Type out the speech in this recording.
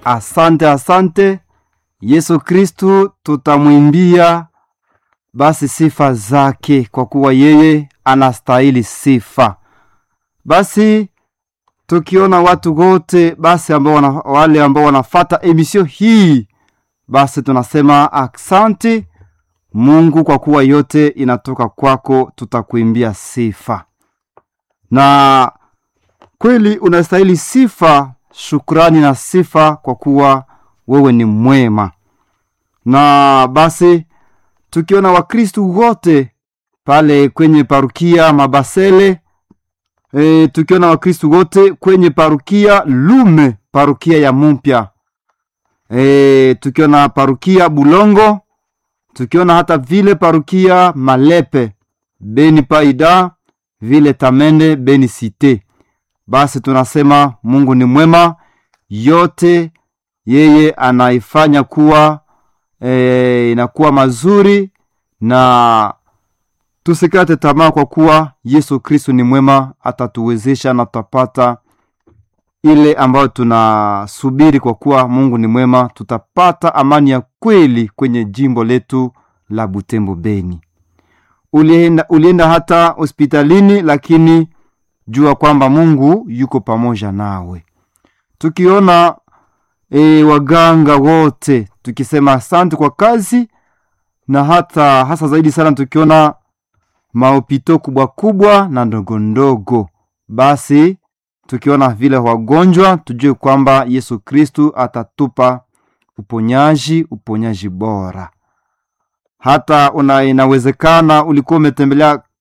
asante asante yesu kristu tutamwimbia basi sifa zake kwa kuwa yeye anastahili sifa basi tukiona watu wote basi ambao wana, wale ambao wanafata emisio hii basi tunasema asante mungu kwa kuwa yote inatoka kwako tutakuimbia sifa na kweli unastahili sifa shukrani na sifa kwa kuwa wewe ni mwema na basi tukiona wakristu wote pale kwenye parukia mabasele e, tukiona wakristu wote kwenye parukia lume parukia ya mumpya e, tukiona parukia bulongo tukiona hata vile parukia malepe beni paida vile tamende beni site basi tunasema mungu ni mwema yote yeye anaifanya kuwa e, inakuwa mazuri na tusikate tamaa kwa kuwa yesu kristu ni mwema atatuwezesha na tutapata ile ambayo tunasubiri kwa kuwa mungu ni mwema tutapata amani ya kweli kwenye jimbo letu la butembo beni ulienda, ulienda hata hospitalini lakini jua kwamba mungu yuko pamoja nawe tukiona e, waganga wote tukisema asante kwa kazi na hata hasa zaidi sana tukiona maopito kubwa kubwa na ndogo ndogo basi tukiona vile wagonjwa tujue kwamba yesu kristu atatupa uponyaji uponyaji bora hata una inawezekana ulikuwa umetembelea